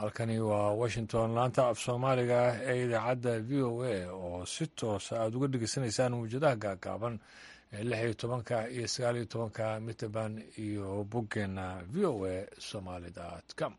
halkani waa washington laanta af soomaaliga ee idaacadda v o a oo si toosa aada uga dhegeysanaysaan mawjadaha gaagaaban ee lix iyo tobanka iyo sagaal iyo tobanka mitrband iyo boggeenna v o a somaalidat com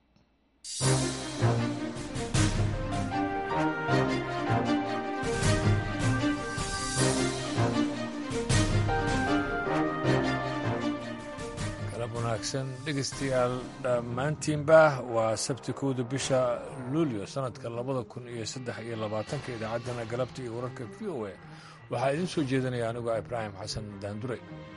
wanaagsan dhegeystayaal dhammaantiinba waa sabti kowda bisha luulyo sanadka labada kun iyo saddex iyo labaatanka idaacaddana galabta iyo wararka v o a waxaa idiin soo jeedinaya anigoo ibraahim xasan daandure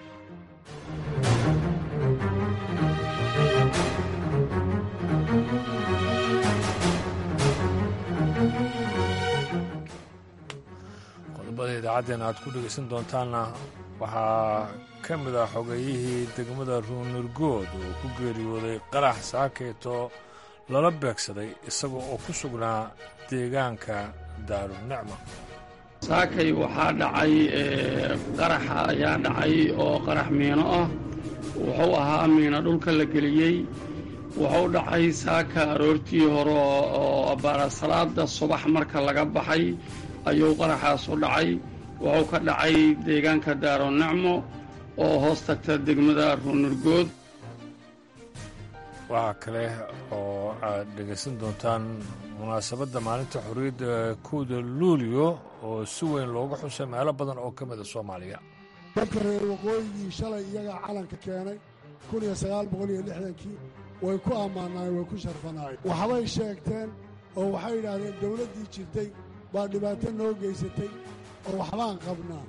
qodobada idaacaddeena aad ku dhegeysan doontaanna waxaa ka mid ah xogeeyihii degmada ruunurgood oo ku geeriyooday qarax saakeeto lala beegsaday isaga oo ku sugnaa deegaanka daarunicma saakay waxaa dhacay qaraxa ayaa dhacay oo qarax miino ah wuxuu ahaa miino dhulka la geliyey wuxuu dhacay saaka aroortii hore oo baarasalaada subax marka laga baxay ayuu qaraxaas u dhacay wuxuu ka dhacay deegaanka daarunicmo oo hoos tagta degmada ruunurgood waxaa kale oo aad dhegaysan doontaan munaasabadda maalinta xorriyadda kowda luulyo oo si weyn looga xusay meelo badan oo ka mida soomaaliya dadka reer waqooyigii shalay iyagaa calanka keenay kun iyo sagaal boqol iyo lixdankii way ku ammaanaayeen way ku sharfanaayeen waxbay sheegteen oo waxay yidhaahdeen dawladdii jirtay baa dhibaato noo geysatay oo waxbaan qabnaa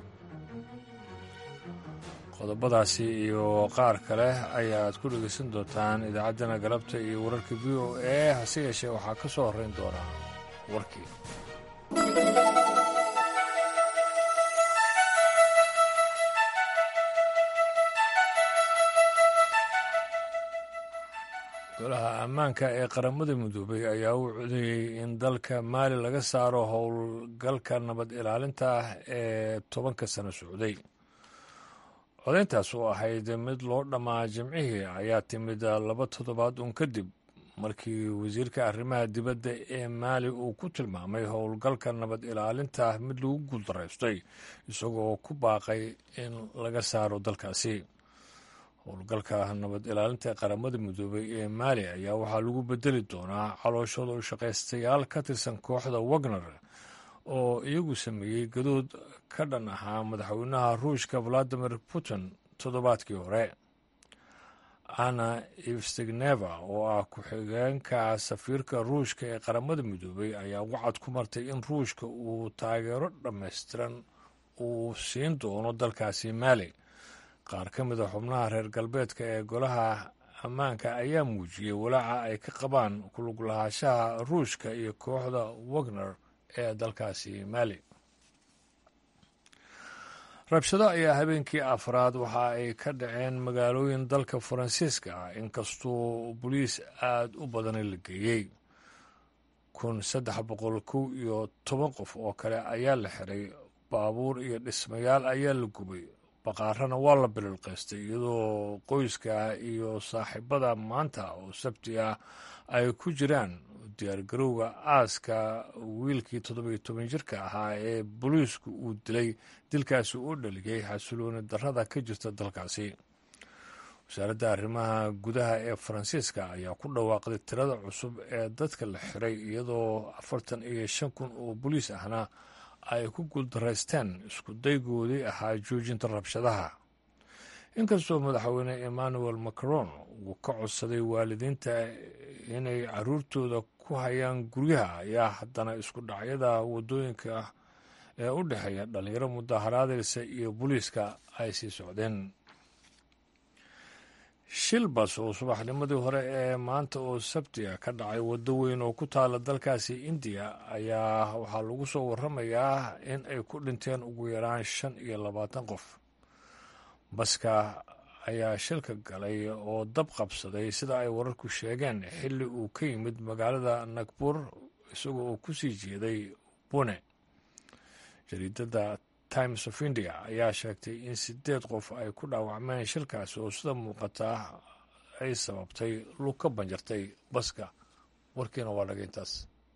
qodobadaasi iyo qaar kale ayaad ku dhegaysan doontaan idaacaddana galabta iyo wararka v o a hase yeeshee waxaa ka soo horrayn doonaa warkii golaha ammaanka ee qaramada midoobay ayaa u codeeyey in dalka maali laga saaro howlgalka nabad ilaalinta ah ee tobanka sano socday codayntaas oo ahayd mid loo dhammaa jimcihii ayaa timid laba toddobaad uun kadib markii wasiirka arrimaha dibadda ee maali uu ku tilmaamay howlgalka nabad ilaalinta mid lagu guuldaraystay isagoo ku baaqay in laga saaro dalkaasi howlgalka nabad ilaalinta ee qaramada midoobay ee maali ayaa waxaa lagu bedeli doonaa calooshooda u shaqaystayaal ka tirsan kooxda wagner oo iyagu sameeyey gadood ka dhan ahaa madaxweynaha ruushka valadimir putin toddobaadkii hore anna ifstigneva oo ah ku-xigeenka safiirka ruushka ee qaramada midoobay ayaa wacad ku martay in ruushka uu taageero dhammaystiran uu siin doono dalkaasi maali qaar ka mid a xubnaha reer galbeedka ee golaha ammaanka ayaa muujiyey walaaca ay ka qabaan kulug lahaanshaha ruushka iyo kooxda wagner ee dalkaasi maali rabshado ayaa habeenkii afraad waxa ay ka dhaceen magaalooyin dalka faransiiska ah inkastoo boliis aada u badana la geeyey kun saddex boqol kow iyo toban qof oo kale ayaa la xiray baabuur iyo dhismayaal ayaa la gubay baqaarana waa la bililqaystay iyadoo qoyska iyo saaxiibada maanta oo sabti ah ay ku jiraan diyaargarowga aaska wiilkii toddobiyo toban jirka ahaa ee booliisku uu dilay dilkaasi u dhaliyey xasilooni darrada ka jirta dalkaasi wasaaradda arrimaha gudaha ee faransiiska ayaa ku dhawaaqday tirada cusub ee dadka la xiray iyadoo afartan iyo shan kun oo boliis ahna ay ku guuldaraysteen isku daygoodii ahaa joojinta rabshadaha inkastoo madaxweyne emmanuel macron uu ka codsaday waalidiinta inay caruurtooda ku hayaan guryaha ayaa haddana isku dhacyada waddooyinka ee u dhexeeya dhallinyaro mudaharaadaysa iyo booliiska ay sii socdeen shilbas oo subaxnimadii hore ee maanta oo sabtiga ka dhacay waddo weyn oo ku taala dalkaasi indiya ayaa waxaa lagu soo warramayaa in ay ku dhinteen ugu yaraan shan iyo labaatan qof baska ayaa shilka galay oo dab qabsaday sida ay wararku sheegeen xilli uu ka yimid magaalada nagbuur isagoo uu ku sii jeeday bune jariidada times of india ayaa sheegtay in sideed qof ay ku dhaawacmeen shilkaasi oo sida muuqata ay sababtay lug ka banjartay baska warkiina waa dhaga intaas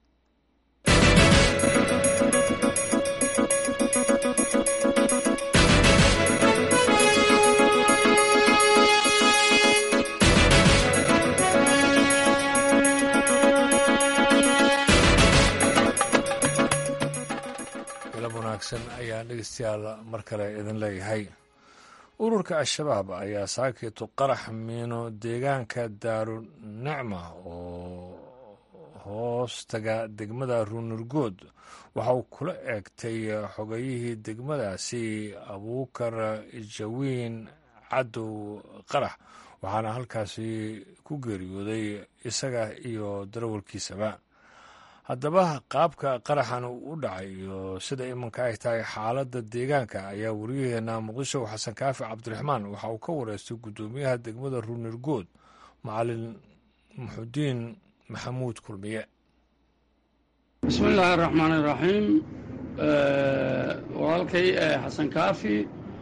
galab wanaagsan ayaan dhegeystayaal mar kale idin leeyahay ururka al-shabaab ayaa saakiitu qarax miino deegaanka daarunacma oo hoostaga degmada ruunurgood waxa uu kula eegtay xogayihii degmadaasi abuukar jawiin cadow qarax waxaana halkaasi ku geeriyooday isaga iyo darawalkiisaba haddaba qaabka qaraxan u dhacay iyo sida iminka ay tahay xaaladda deegaanka ayaa wariyaheena muqdisho xasan kaafi cabdiraxmaan waxa uu ka wareystay guddoomiyaha degmada ruunirgood macalin muxudiin maxamuud kulmiye bismi illaahi araxmaan iraxiim walaalkay xasan kaafi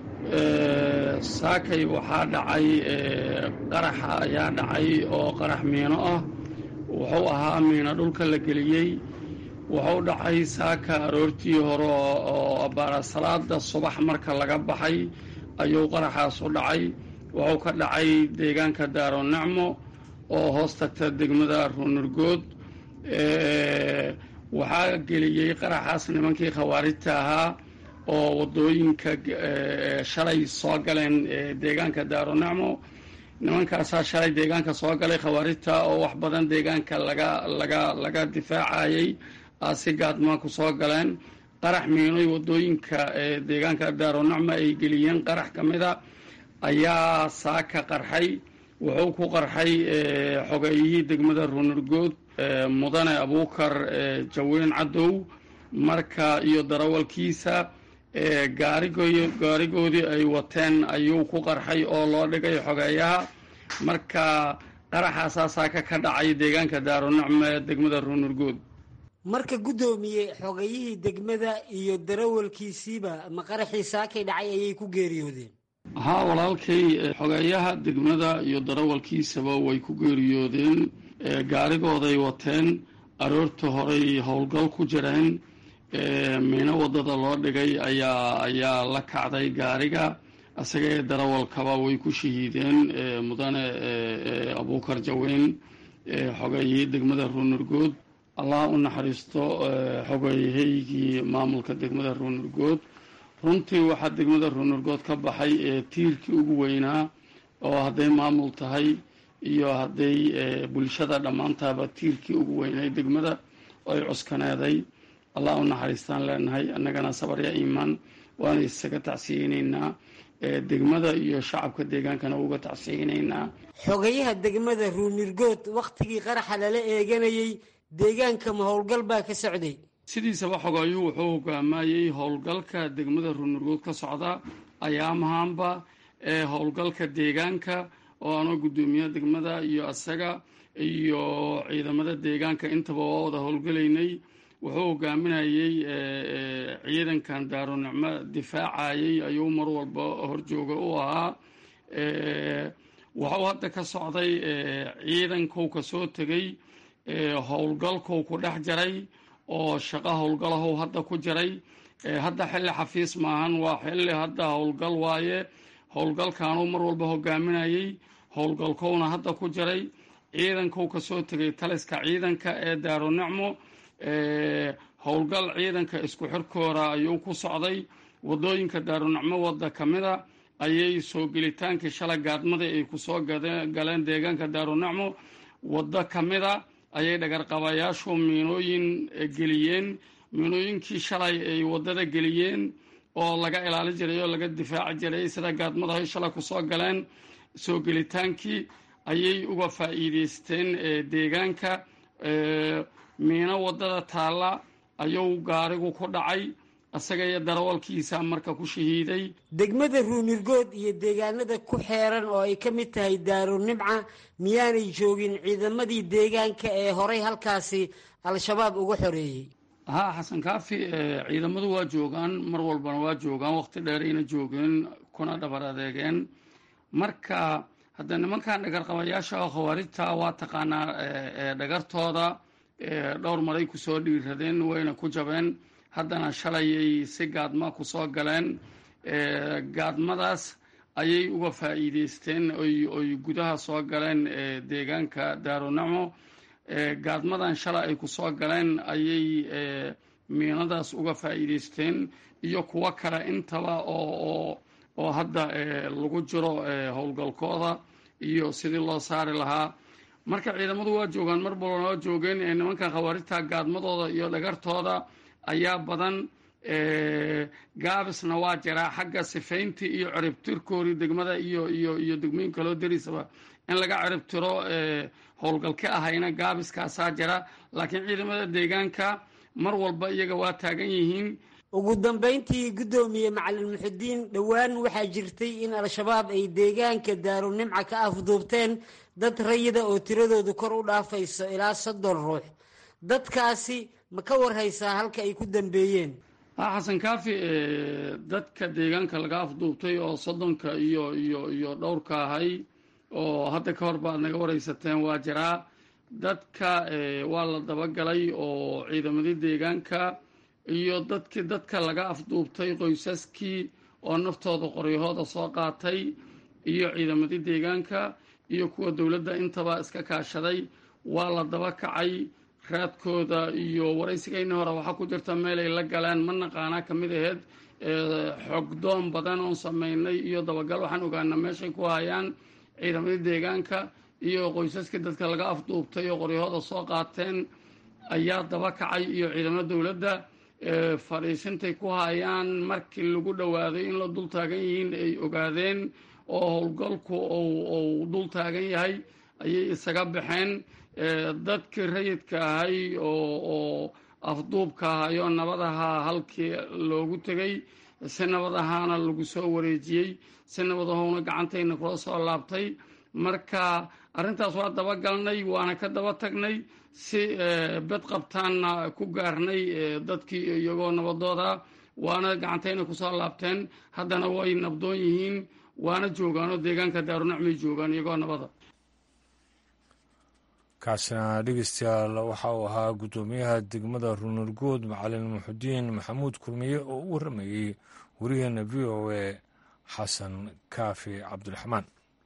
saakay waxaa dhacay qaraxa ayaa dhacay oo qarax miino ah wuxuu ahaa miino dhulka la geliyey wuxuu dhacay saaka aroortii hore oo abbaara salaada subax marka laga baxay ayuu qaraxaas u dhacay wuxuu ka dhacay deegaanka daaronacmo oo hoos tagta degmada ruunurgood waxaa geliyey qaraxaas nimankii khawaarijta ahaa oo waddooyinka shalay soo galeen deegaanka daaronacmo nimankaasaa shalay deegaanka soo galay khawaarijta oo wax badan deegaanka laga laga laga difaacayey si gaadmaa ku soo galeen qarax miinoy waddooyinka deegaanka daaronacmo ay geliyeen qarax ka mida ayaa saaka qarxay wuxuu ku qarxay xogeeyihii degmada ruunurgood mudane abuukar jawiin cadow marka iyo darawalkiisa gaarigoodii ay wateen ayuu ku qarxay oo loo dhigay xogeeyaha marka qaraxaasaa saaka ka dhacay deegaanka daaronacmo ee degmada ruunurgood marka guddoomiye xogayihii degmada iyo darawalkiisiiba ma qaraxii saakay dhacay ayay ku geeriyoodeen haa walaalkay xogeeyaha degmada iyo darawalkiisaba way ku geeriyoodeen gaarigooday wateen aroorta horey howlgal ku jireen miino waddada loo dhigay ayaa ayaa la kacday gaariga isaga ee darawalkaba way ku shahiideen mudane abuukar jaweyn xogeeyihii degmada ruunurgood allah u naxariisto xogeeyahaygii maamulka degmada ruunurgood runtii waxaa degmada ruunurgood ka baxay tiirkii ugu weynaa oo hadday maamul tahay iyo hadday bulshada dhammaantaaba tiirkii ugu weynay degmada ay cuskaneeday allah u naxariistaan leenahay annagana sabarya iimaan waana isaga tacsiyeynaynaa degmada iyo shacabka deegaankana uga tacsiyeynaynaa xogayaha degmada ruunirgood wakhtigii qaraxa lala eeganayey deegaanka ma howlgal baa ka socday sidiisaba xogaayuu wuxuu hogaamayey howlgalka degmada ruunurgood ka socda ayaamahaanba ee howlgalka deegaanka oo anoo guddoomiyaha degmada iyo asaga iyo ciidamada deegaanka intaba waa wada howlgalaynay wuxuu hogaaminayey ciidankan daaronicmo difaacayey ayuu mar walba horjooga u ahaa waxuu hadda ka socday ciidankou ka soo tegey howlgalkou ku dhex jaray oo shaqo howlgalahow hadda ku jiray hadda xilli xafiis maahan waa xilli hadda howlgal waaye howlgalkaanuu mar walba hogaaminayey howlgalkowna hadda ku jiray ciidankou ka soo tegay taliska ciidanka ee daaronicmo howlgal ciidanka isku xirkooda ayuu ku socday waddooyinka daaronacmo wadda ka mida ayay soo gelitaankii shalay gaadmadii ay kusoo galeen deegaanka daaronacmo waddo ka mida ayay dhagarqabayaashu miinooyin geliyeen miinooyinkii shalay ay waddada geliyeen oo laga ilaalin jiray oo laga difaaci jiray sida gaadmadahay shalay kusoo galeen soo gelitaankii ayay uga faa'iideysteen deegaanka miino waddada taalla ayuu gaarigu ku dhacay isaga iyo darawalkiisa marka ku shahiiday degmada ruunirgood iyo deegaanada ku xeeran oo ay ka mid tahay daaro nimca miyaanay joogin ciidamadii deegaanka ee horay halkaasi al-shabaab uga xoreeyey haa xasan kaafi ciidamadu waa joogaan mar walbana waa joogaan waqti dheerayna joogeen kuna dhabar adeegeen marka hadda nimankan dhagarqabayaasha oo khawaarijta waa taqaanaa dhagartooda dhowr maray kusoo dhiiradeen wayna ku jabeen haddana shalayay si gaadma kusoo galeen gaadmadaas ayay uga faa'iideysteen oy gudaha soo galeen deegaanka daarunacmo gaadmadan shalay ay kusoo galeen ayay miinadaas uga faa'iideysteen iyo kuwo kale intaba oo oo hadda lagu jiro howlgalkooda iyo sidii loo saari lahaa marka ciidamadu waa joogaan mar balban waa joogeen nimankan khawaarijta gaadmadooda iyo dhagartooda ayaa badan gaabisna waa jiraa xagga sifayntii iyo ciribtirkoodii degmada iyo iyo iyo degmooyin kaloo darisaba in laga ciribtiro howlgalka ahayna gaabiskaasaa jira laakiin ciidamada deegaanka mar walba iyaga waa taagan yihiin ugu dambayntii guddoomiye macalin muxudiin dhowaan waxaa jirtay in al-shabaab ay deegaanka daarunimca ka afduubteen dad rayida oo tiradoodu kor u dhaafayso ilaa soddon ruux dadkaasi ma ka warhaysaa halka ay ku dambeeyeen xasan kaafi dadka deegaanka laga afduubtay oo soddonka iyo iyo iyo dhowrka ahay oo hadda ka hor baad naga waraysateen waa jiraa dadka waa la dabagalay oo ciidamadii deegaanka iyo dadkii dadka laga afduubtay qoysaskii oo naftooda qoryahooda soo qaatay iyo ciidamadii deegaanka iyo kuwa dowladda intaba iska kaashaday waa la daba kacay raadkooda iyo waraysigayna hore waxaa ku jirta meel ay la galeen ma naqaanaa ka mid aheyd xogdoon badan oon samaynay iyo dabagal waxaan ogaana meeshay ku hayaan ciidamadii deegaanka iyo qoysaskii dadka laga afduubtay oo qoryahooda soo qaateen ayaa daba kacay iyo ciidamada dowladda fadhiisintay ku hayaan markii lagu dhowaaday in la dul taagan yihiin ay ogaadeen oo howlgalku uu dul taagan yahay ayay isaga baxeen dadkii rayidka ahay oo afduubka ahay oo nabadaha halkii loogu tegay si nabadahaana lagu soo wareejiyey si nabadahowna gacantayna kula soo laabtay marka arrintaas waa daba galnay waana ka daba tagnay si bed qabtaanna ku gaarnay dadkii iyagoo nabadooda waana gacantayna kusoo laabteen haddana way nabdoon yihiin waana joogaanoo deegaanka daarunacmay joogaan iyagoo nabada kaasina dhegeystayaal waxa uu ahaa guddoomiyaha degmada runurgood macalin muxudiin maxamuud kulmiye oo u warramayey wariyaheena v o a xasan kaafi cabdiraxmaan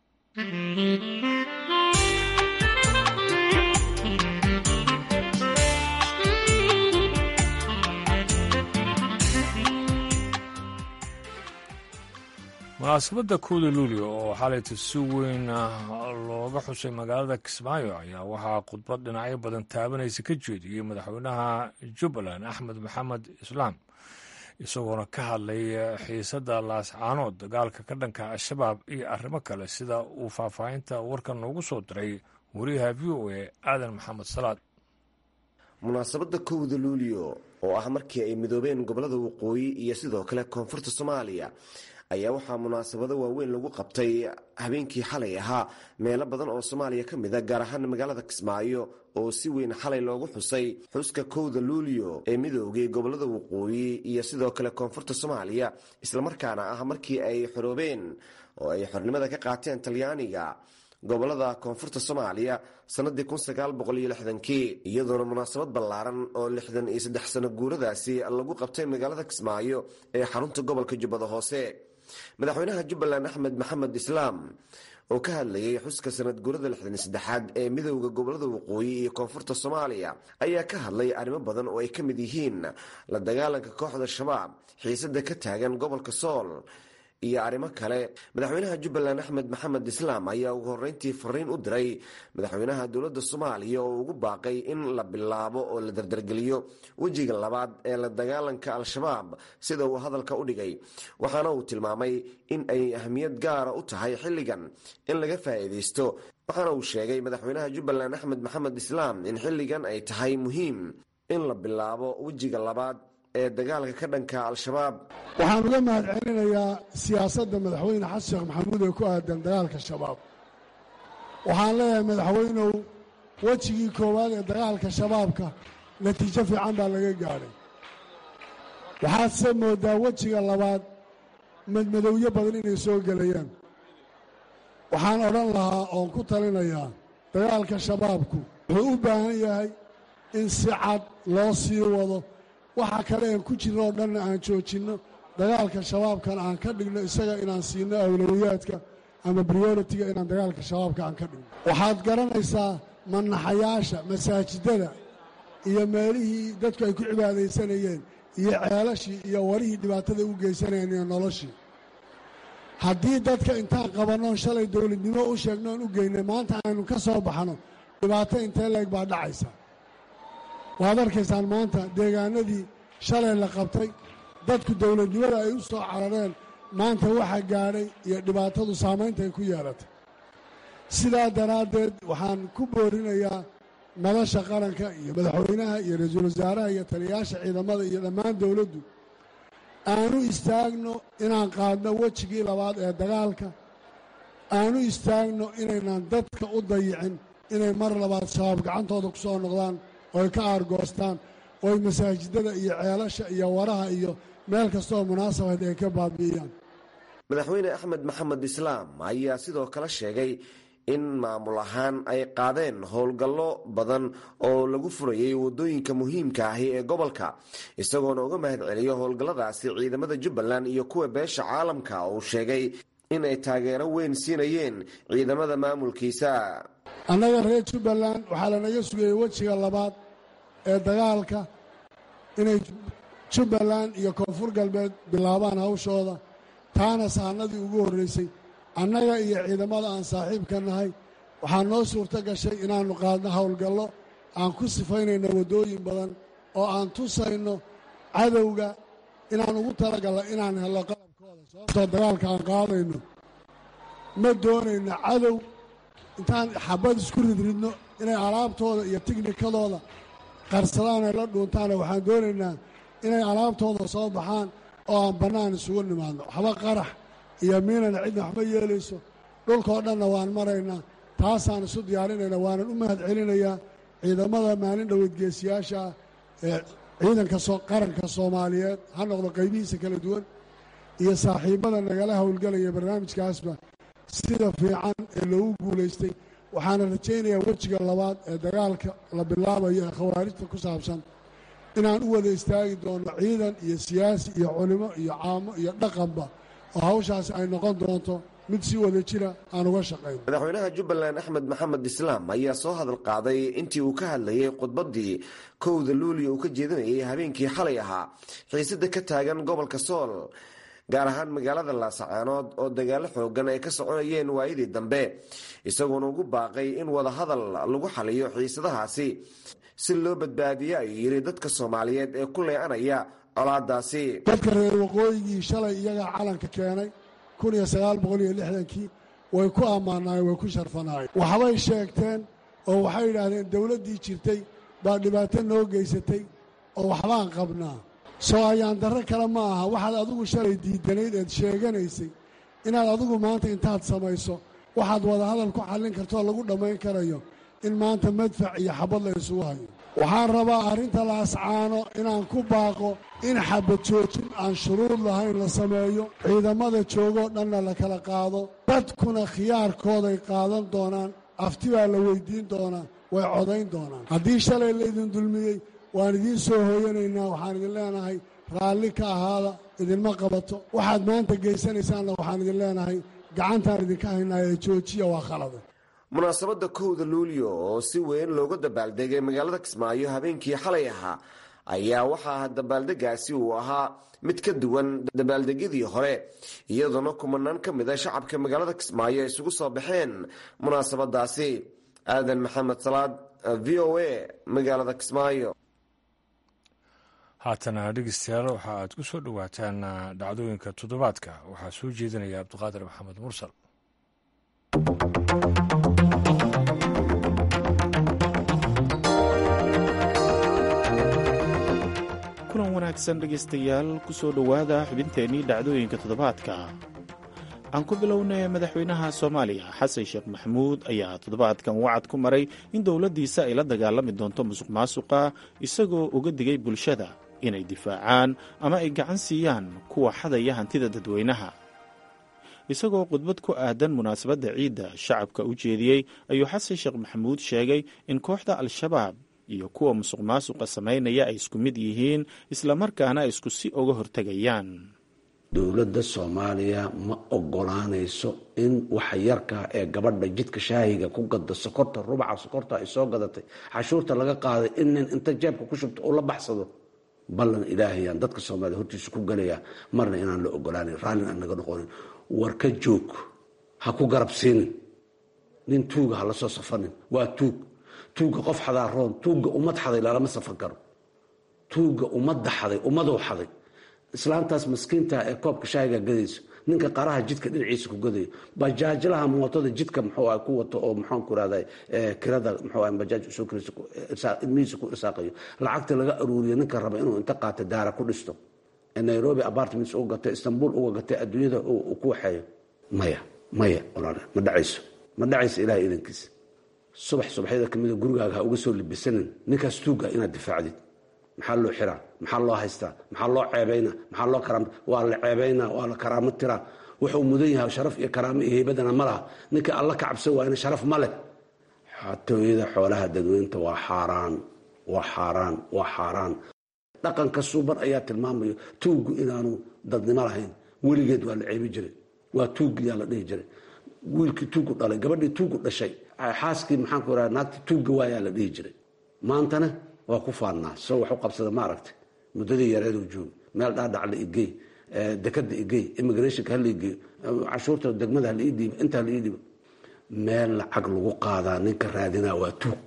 munaasabadda kowda luulio oo xalayta si weyn looga xusay magaalada kismaayo ayaa waxaa khudbad dhinacyo badan taabanaysa ka jeediyey madaxweynaha jubbaland axmed maxamed islaam isagoona ka hadlay xiisadda laascaanood dagaalka ka dhanka al-shabaab iyo arrimo kale sida uu faahfaahinta warkan noogu soo diray wariyaha v o a aadan maxamed salaad munaasabadda kowda luulio oo ah markii ay midoobeen gobollada waqooyi iyo sidoo kale koonfurta soomaaliya ayaa waxaa munaasabado waaweyn lagu qabtay habeenkii xalay ahaa meelo badan oo soomaaliya ka mid a gaar ahaan magaalada kismaayo oo si weyn xalay loogu xusay xuska kowda luulio ee midoogay gobollada waqooyi iyo sidoo kale koonfurta soomaaliya islamarkaana ah markii ay xoroobeen oo ay xornimada ka qaateen talyaaniga gobolada koonfurta soomaaliya sanadii kii iyadoona munaasabad ballaaran oo lixdan iyo saddex sano guuradaasi lagu qabtay magaalada kismaayo ee xarunta gobolka jubbada hoose madaxweynaha jubbaland axmed maxamed islaam oo ka hadlayay xuska sanad guurada lixdan iyo saddexaad ee midowda gobolada waqooyi iyo koonfurta soomaaliya ayaa ka hadlay arrimo badan oo ay ka mid yihiin la dagaalanka kooxda shabaab xiisada ka taagan gobolka sool iyo arrimo kale madaxweynaha jubbaland axmed maxamed islaam ayaa ugu horreyntii fariin u diray madaxweynaha dowladda soomaaliya oo ugu baaqay in la bilaabo oo la dardargeliyo wejiga labaad ee la dagaalanka al-shabaab sida uu hadalka u dhigay waxaana uu tilmaamay in ay ahmiyad gaara u tahay xilligan in laga faa'iidaysto waxaana uu sheegay madaxweynaha jubbaland axmed maxamed islaam in xilligan ay tahay muhiim in la bilaabo wejiga labaad ee dagaalka ka dhanka al-shabaab waxaan uga mahad celinayaa siyaasadda madaxweyne xasan sheekh maxamuud ee ku aadan dagaalka shabaab waxaan leeyahay madaxweynow wejigii koowaad ee dagaalka shabaabka natiijo fiican baa laga gaadhay waxaadse mooddaa wejiga labaad madmadowyo badan inay soo gelayaan waxaan odhan lahaa oon ku talinayaa dagaalka shabaabku wuxuu u baahan yahay in si cad loo sii wado waxa kale aan ku jirno oo dhanna aan joojinno dagaalka shabaabkana aan ka dhigno isaga inaan siino awlawiyaadka ama brioritiga inaan dagaalka shabaabka aan ka dhigno waxaad garanaysaa manaxayaasha masaajidada iyo meelihii dadku ay ku cibaadaysanayeen iyo ceelashii iyo warihii dhibaatada u geysanayeen iyo noloshii haddii dadka intaan qabannoon shalay dowladnimo u sheegnoon u geynay maanta aynu ka soo baxno dhibaato intee leeg baa dhacaysa waad arkaysaan maanta deegaanadii shalay la qabtay dadku dowladnimada ay u soo carareen maanta waxa gaadhay iyo dhibaatadu saamaynta ay ku yeelatay sidaa daraaddeed waxaan ku boorinayaa madasha qaranka iyo madaxweynaha iyo ra-iisul wasaaraha iyo taliyayaasha ciidamada iyo dhammaan dowladdu aanu istaagno inaan qaadno wejigii labaad ee dagaalka aanu istaagno inaynan dadka u dayicin inay mar labaad shabaab gacantooda ku soo noqdaan ooy ka aargoostaan ooy masaajidada iyo ceelasha iyo waraha iyo meel kastooo munaasabayd ay ka baabi'iyaan madaxweyne axmed maxamed islaam ayaa sidoo kale sheegay in maamul ahaan ay qaadeen howlgallo badan oo lagu furayay waddooyinka muhiimka ahi ee gobolka isagoona uga mahad celiyo howlgalladaasi ciidamada jubbaland iyo kuwa beesha caalamka uu sheegay in ay taageero weyn siinayeen ciidamada maamulkiisa annaga reer jubbaland waxaa lanaga sugayey wejiga labaad ee dagaalka inay jubbaland iyo koonfur galbeed bilaabaan hawshooda taana sahanadii ugu horraysay annaga iyo ciidamada aan saaxiibka nahay waxaa noo suurto gashay inaannu qaadno howlgallo aan ku sifaynayno waddooyin badan oo aan tusayno cadowga inaan ugu talagalno inaan hello qalabkooda sababtoo dagaalka aan qaadayno ma doonayno cadow intaan xabad isku ridridno inay alaabtooda iyo tignikadooda qarsadaan ay la dhuuntaana waxaan doonaynaa inay alaabtooda soo baxaan oo aan bannaan isugu nimaadno waxba qarax iyo miinana cidna waxma yeelayso dhulkoo dhanna waan maraynaa taasaan isu diyaarinayna waanan u mahad celinayaa ciidamada maalin dhoweedgeesiyaasha ah ee ciidanka qaranka soomaaliyeed ha noqdo qaybihiisa kala duwan iyo saaxiibbada nagala howlgelaya barnaamijkaasba sida fiican ee loogu guulaystay waxaana rajaynayaa wejiga labaad ee dagaalka la bilaabayo ee khawaarijta ku saabsan inaan u wada istaagi doonno ciidan iyo siyaasi iyo culimo iyo caamo iyo dhaqanba oo hawshaasi ay noqon doonto mid si wada jira aan uga shaqayno madaxweynaha jubbaland axmed maxamed islaam ayaa soo hadal qaaday intii uu ka hadlayay khudbaddii kowda luuliya uu ka jeedinayay habeenkii xalay ahaa xiisada ka taagan gobolka sool gaar ahaan magaalada laasacaanood oo dagaalo xoogan ay ka soconayeen waayadii dambe isagoona ugu baaqay in wadahadal lagu xaliyo xiisadahaasi si loo badbaadiyo ayuu yidhi dadka soomaaliyeed ee ku leecanaya colaadaasi dadka reer waqooyigii shalay iyagaa calanka keenay kun iyo sagaal boqol iyo lixdankii way ku ammaanaayeen way ku sharfanaayeen waxbay sheegteen oo waxay yidhaahdeen dowladdii jirtay baa dhibaato noo geysatay oo waxbaan qabnaa soo ayaan darro kale ma aha waxaad adigu shalay diidanayd eed sheeganaysay inaad adigu maanta intaad samayso waxaad wadahadal ku xallin kartoo lagu dhammayn karayo in maanta madfac iyo xabad la isugu hayo waxaan rabaa arrinta laascaano inaan ku baaqo in xabad joojin aan shuruud lahayn la sameeyo ciidamada joogoo dhanna la kala qaado dadkuna khiyaarkooday qaadan doonaan afti baa la weyddiin doonaa way codayn doonaan haddii shalay laydin dulmiyey waan idiin soo hooyanaynaa waxaan idin leenahay raalli ka ahaada idinma qabato waxaad maanta geysanaysaanna waxaan idin leenahay gacantaan idinka haynaa ee joojiya waa khalada munaasabadda kowda luulyo oo si weyn looga dabaaldegay magaalada kismaayo habeenkii xalay ahaa ayaa waxaa dabaaldegaasi uu ahaa mid ka duwan dabaaldegyadii hore iyadoona kumanaan ka mid a shacabka magaalada kismaayo ay isugu soo baxeen munaasabadaasi aadan maxamed salaad v o a magaalada kismaayo haatana dhegeystayaal waxa aad ku soo dhowaataan dhacdooyinka toddobaadka waxaa soo jeedinaya cabdiqaadir maxamed mursal kulan wanaagsan dhegaystayaal ku soo dhowaada xubinteennii dhacdooyinka toddobaadka aan ku bilownay madaxweynaha soomaaliya xasan sheekh maxamuud ayaa toddobaadkan wacad ku maray in dowladdiisa ay la dagaalami doonto musuq maasuqa isagoo uga digay bulshada inay difaacaan ama ay gacan siiyaan kuwa xadaya hantida dadweynaha isagoo khudbad ku aadan munaasabadda ciidda shacabka u jeediyey ayuu xasan sheekh maxamuud sheegay in kooxda al-shabaab iyo kuwa musuq maasuqa samaynaya ay isku mid yihiin islamarkaana ay isku si uga hortegayaan dowladda soomaaliya ma ogolaanayso in waxa yarkaa ee gabadha jidka shaahiga ku gada sokorta rubaca sokorta ay soo gadatay cashuurta laga qaaday in nin inta jeebka ku shubto uu la baxsado ballan ilaahayaan dadka soomaaliya hortiisa ku galayaa marna inaan la ogolaanan raallin aan naga noqonin war ka joog ha ku garab siinin nin tuuga ha la soo safanin waa tuug tuugga qof xadaa roon tuugga ummad xaday lalama safan karo tuugga ummadda xaday ummadou xaday islaantaas maskiinta ee koobka shaahiga gadayso ninka qaraha jidka dhinaciisa ku gadayo bajaajlaha mootada jidka muxuu ah ku wato oo maxaan ku rahday kirada muxuu ah bajaaj usoo kiraysa ilmihiisa ku irsaaqayo lacagta laga aruuriyo ninka raba inuu inta qaata daara ku dhisto ee nairobi apartments uga gatay istanbul uga gatay adduunyada uu ku waxeeyo maya maya walaal ma dhacayso ma dhacayso ilahay idankiisa subax subaxyada kamida gurigaaga ha uga soo libisanin ninkaas tuuga inaad difaacdid maxaa loo xiraa maxaa loo haystaa maxaa loo ceebayna maxaa loo karaam waa la ceebaynaa waa la karaamo tiraa wuxuu mudan yahay sharaf iyo karaamo iyo heybadana ma laha ninka alla ka cabsan waayna sharaf ma leh xatooyada xoolaha dadweynta waa xaaraan waa xaaraan waa xaaraan dhaqanka suuban ayaa tilmaamayo tuuggu inaanu dadnimo lahayn weligeed waa la ceebi jiray waa tuuggiyaa la dhihi jiray wiilkii tuuggu dhalay gabadhii tuuggu dhashay xaaskii maxaanku raa naagtii tuugga waayaa la dhihi jiray maantana waa ku faannaa soo wax u qabsada ma aragtay muddadii yareeduu joogi meel dhaadhac la igey dekada igey immigrationka hala igeeyo cashuurta degmada hala ii dhiibo intaa la ii dhiibo meel lacag lagu qaadaa ninka raadinaa waa tuug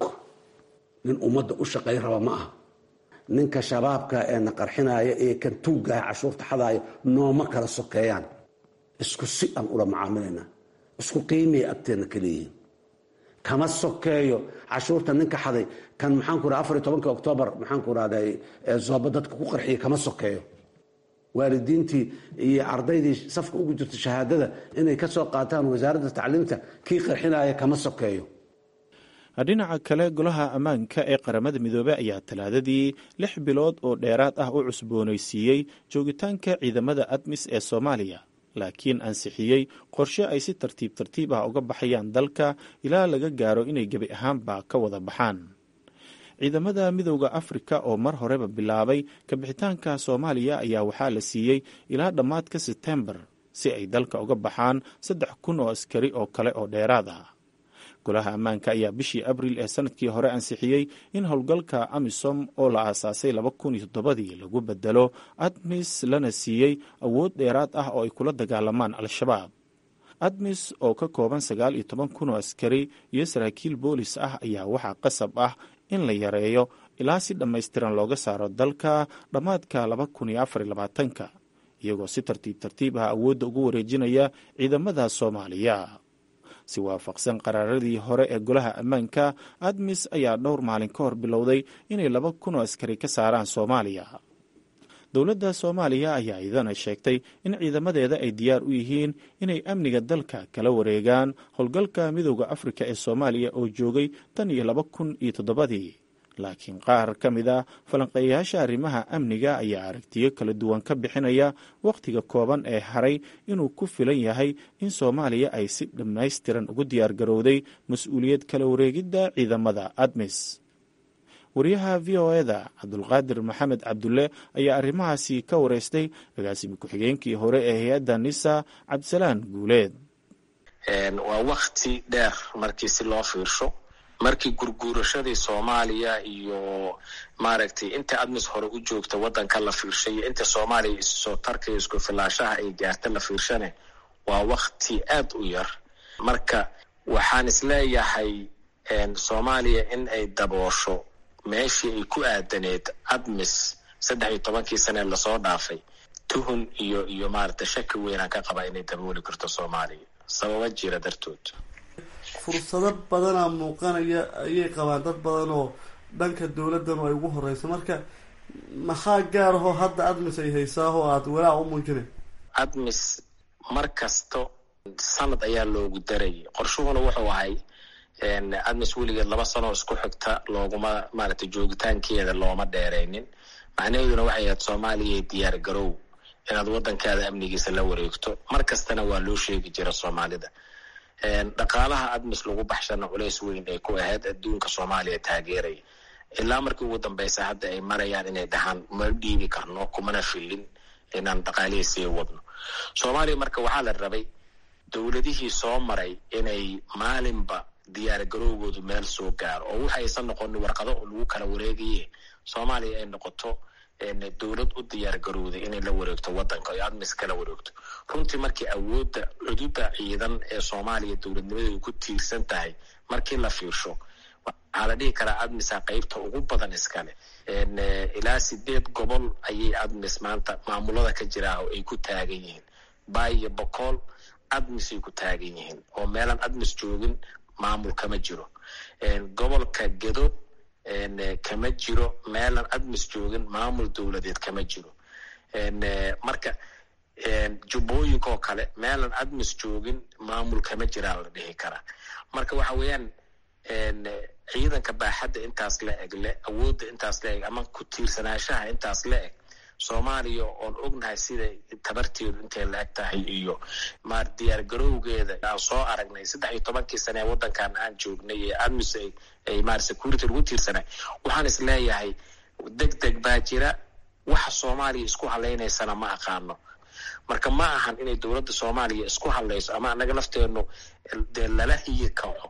nin ummadda u shaqay raba ma aha ninka shabaabka ee na qarxinaya ee kan tuuggaha cashuurta xadaaya nooma kala sokeeyaan isku si aan ula macaamilaynaa isku qiimay agteenna ka leeyihiin kama sokeeyo cashuurta ninka xaday kan maxaanku raa afar iyo tobanka oktoobar maxaanku rahday zooba dadka ku qarxiya kama sokeeyo waalidiintii iyo ardaydii safka ugu jirta shahaadada inay ka soo qaataan wasaaradda tacliimta kii qarxinaya kama sokeeyo dhinaca kale golaha ammaanka ee qaramada midoobey ayaa talaadadii lix bilood oo dheeraad ah u cusboonaysiiyey joogitaanka ciidamada admis ee soomaaliya laakiin ansixiyey qorshe ay si tartiib tartiib ah uga baxayaan dalka ilaa laga gaaro inay gebi ahaanba ka wada baxaan ciidamada midowda afrika oo mar horeba bilaabay kabixitaanka soomaaliya ayaa waxaa la siiyey ilaa dhammaadka sebtembar si ay dalka uga baxaan saddex kun oo askari oo kale oo dheeraad ah golaha ammaanka ayaa bishii abril ee sanadkii hore ansixiyey in howlgalka amisom oo la aasaasay laba kun iyo toddobadii lagu bedelo admis lana siiyey awood dheeraad ah oo ay kula dagaalamaan al-shabaab admis oo ka kooban sagaal iyo toban kun oo askari iyo saraakiil boolis ah ayaa waxaa qasab ah in la yareeyo ilaa si dhammaystiran looga saaro dalka dhammaadka laba kun iyo afar iyo labaatanka iyagoo si tartiib tartiib ah awoodda ugu wareejinaya ciidamada soomaaliya si waafaqsan qaraaradii hore ee golaha ammaanka admis ayaa dhowr maalin ka hor bilowday inay laba kun oo askari ka saaraan soomaaliya dowladda soomaaliya ayaa idana sheegtay in ciidamadeeda ay diyaar u yihiin inay amniga dalka kala wareegaan howlgalka midowda afrika ee soomaaliya oo joogay tan iyo laba kun iyo toddobadii laakiin qaar ka mid a falanqeeyayaasha arrimaha amniga ayaa aragtiyo kala duwan ka bixinaya wakhtiga kooban ee haray inuu ku filan yahay in soomaaliya ay si dhammaystiran ugu diyaar garowday mas-uuliyad kala wareegidda ciidamada admis wariyaha v o eda cabdulqaadir maxamed cabdulle ayaa arrimahaasi ka wareystay agaasimi ku-xigeenkii hore ee hay-adda nisa cabdisalaan guuleed waa wakti dheer markii si loo fiirsho markii gurguurashadii soomaaliya iyo maaragtay inta admis hore u joogta waddanka la fiirshay iyo inta soomaaliya issoo tarka iyo isku filaashaha ay gaarta la fiirshane waa wakti aad u yar marka waxaan isleeyahay soomaaliya in ay daboosho meeshii ay ku aadaneed admis saddex iyo tobankii sane lasoo dhaafay tuhun iyo iyo maaragtay shaki weynaan ka qabaa inay dabooli karto soomaaliya sababa jira dartood fursado badanaa muuqanaya ayay qabaan dad badan oo dhanka dowladdan ay ugu horeyso marka maxaa gaar ahoo hadda admis ay haysaahoo aada walaac u muujinay admis mar kasto sanad ayaa loogu darayay qorshuhuna wuxuu ahay admis weligeed laba sanoo isku xigta looguma maaragtay joogitaankeeda looma dheeraynin macnaheeduna waxay ahayd soomaaliya diyaar garow inaad waddankaada amnigiisa la wareegto mar kastana waa loo sheegi jira soomaalida dhaqaalaha admis lagu baxshana culays weyn ay ku ahayd adduunka soomaaliya taageeraya ilaa markii ugu dambeysa hadda ay marayaan inay dhahaan ma dhiibi karno kumana filin inaan dhaqaalihii sii wadno soomaaliya marka waxaa la rabay dowladihii soo maray inay maalinba diyaar garowgoodu meel soo gaaro oo waxa aysan noqonin warqado lagu kala wareegaye soomaaliya ay noqoto dowlad u diyaar garowday inay la wareegto wadanka o admis kala wareegto runtii markii awoodda cududa ciidan ee soomaaliya dowladnimadeedu ku tiirsan tahay markii la fiirsho waxaa la dhihi karaa admisa qeybta ugu badan iskale ilaa sideed gobol ayay admis maanta maamulada ka jiraa oo ay ku taagan yihiin bay iyo bokool admisay ku taagan yihiin oo meelaan admis joogin maamul kama jiro gobolka gedo kama jiro meelaan admis joogin maamul dowladeed kama jiro marka jubbooyinka oo kale meelaan admis joogin maamul kama jiraa la dhihi karaa marka waxa weeyaan ciidanka baaxadda intaas la eg le awoodda intaas la eg ama ku tiirsanaanshaha intaas la eg soomaaliya oon ognahay sida tabarteedu intay la eg tahay iyo maar diyaar garowgeeda aan soo aragnay saddex iyo tobankii sane ee waddankan aan joognay ee admis ay maar security lagu tiirsanay waxaan is leeyahay deg deg baa jira waxa soomaaliya isku halaynaysana ma aqaano marka ma ahan inay dowladda soomaaliya isku hadlayso ama anaga lafteenu dee lala hiyi kaco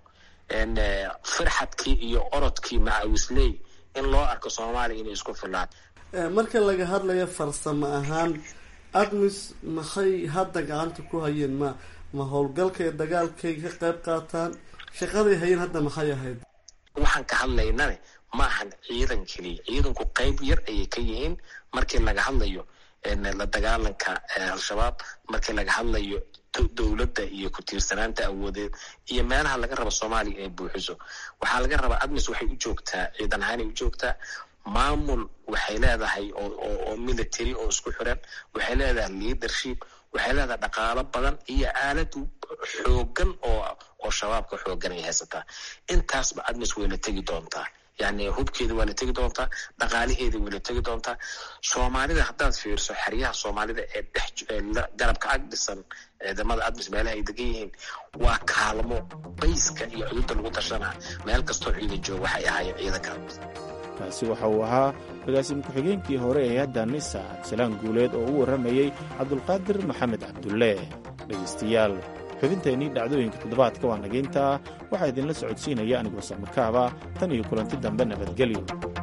firxadkii iyo orodkii macawisley in loo arko soomaaliya inay isku filaan marka laga hadlayo farsamo ahaan admis maxay hadda gacanta ku hayeen ma ma howlgalkay dagaalkay ka qayb qaataan shaqaday hayeen hadda maxay ahayd waxaan ka hadlaynane ma ahan ciidan keliya ciidanku qeyb yar ayay ka yihiin markii laga hadlayo la dagaalanka al-shabaab markii laga hadlayo dowladda iyo ku tiirsanaanta awoodeed iyo meelaha laga rabo soomaaliya inay buuxiso waxaa laga rabaa admis waxay u joogtaa ciidan ahaanay u joogtaa maamul waxay leedahay oo military oo isku xiran waxay leedahay leadership waxay leedahay dhaqaalo badan iyo aalad xoogan oo oo shabaabka xoogan ay haysataa intaasba admis way la tegi doontaa yani hubkeeda waa la tegi doontaa dhaqaalaheeda way la tegi doontaa soomaalida haddaad fiirso xeryaha soomaalida ee dhex garabka ag dhisan ciidamada admis meelaha ay degan yihiin waa kaalmo bayska iyo cududda lagu tashanaa meel kastoo ciidan jooga waxay ahaayeen ciidanka admis kaasi waxa uu ahaa agaasimo ku-xigeenkii hore ee hadda nisa absalaan guuleed oo u warramayey cabdulqaadir maxamed cabdulle dhegaystayaal xubinteennii dhacdooyinka toddobaadka waa nagayntaa waxaa idinla socodsiinaya anigoo samarkaaba tan iyo kulanti dambe nabadgelyo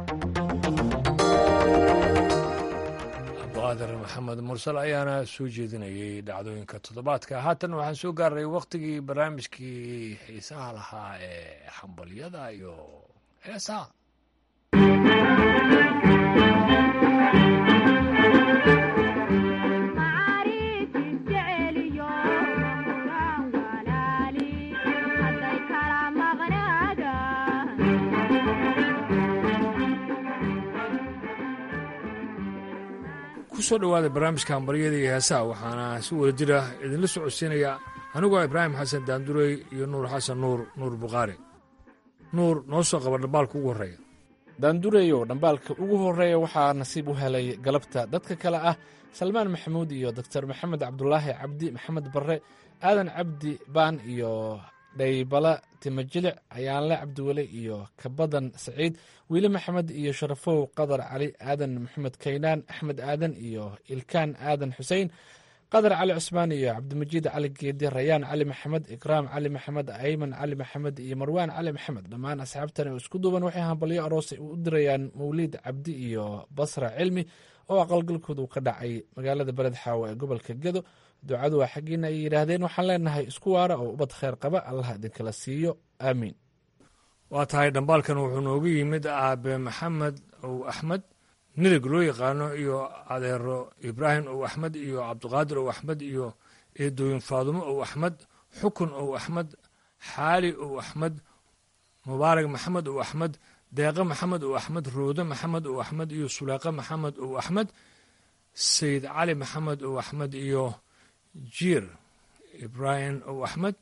abduqaadir maxamed mursal ayaana soo jeedinayay dhacdooyinka toddobaadka haatan waxaan soo gaaray wakhtigii barnaamijkii xiisaha lahaa ee xambalyada iyo heesaha kusoo dhowaada barnaamijka hambaryada iyo heesaha waxaana si wada jira idinla socodsiinaya anigoo ibraahim xasan daandurey iyo nuur xasan nuur nuur bukhaari nuur noo soo qaba dhambaalka ugu horreeya daandureyo dhambaalka ugu horreeya waxaa nasiib u helay galabta dadka kale ah salmaan maxamuud iyo doktor maxamed cabdulaahi cabdi maxamed barre aadan cabdi baan iyo dhaybala timajilic ayaanle cabdiweli iyo kabadan saciid wiile maxamed iyo sharafow qadar cali aadan maxamed kaynaan axmed aadan iyo ilkaan aadan xusein qadar cali cusmaan iyo cabdimajiid cali geedi rayaan cali maxamed ikraam cali maxamed ayman cali maxamed iyo marwaan cali maxamed dhammaan asxaabtan oo isku duuban waxay hambalyo aroosay u dirayaan mawliid cabdi iyo basra cilmi oo aqalgalkoodu ka dhacay magaalada beled xaawo ee gobolka gedo ducadu waa xaggiina ay yidhaahdeen waxaan leenahay isku waara oo ubad kheyr qaba allah idinkala siiyo aamiin waa tahay dhambaalkan wuxuu noogu yimid aabe maxamed ow axmed nidag loo yaqaano iyo adeero ibraahim ow axmed iyo cabdiqaadir ow axmed iyo eedooyin faadumo ow axmed xukun ow axmed xaali ow axmed mubaarak maxamed ow axmed deeqe maxamed ow axmed roode maxamed ow axmed iyo suleeqe maxamed ow axmed sayid cali maxamed ow axmed iyo jiir ibraahim ow axmed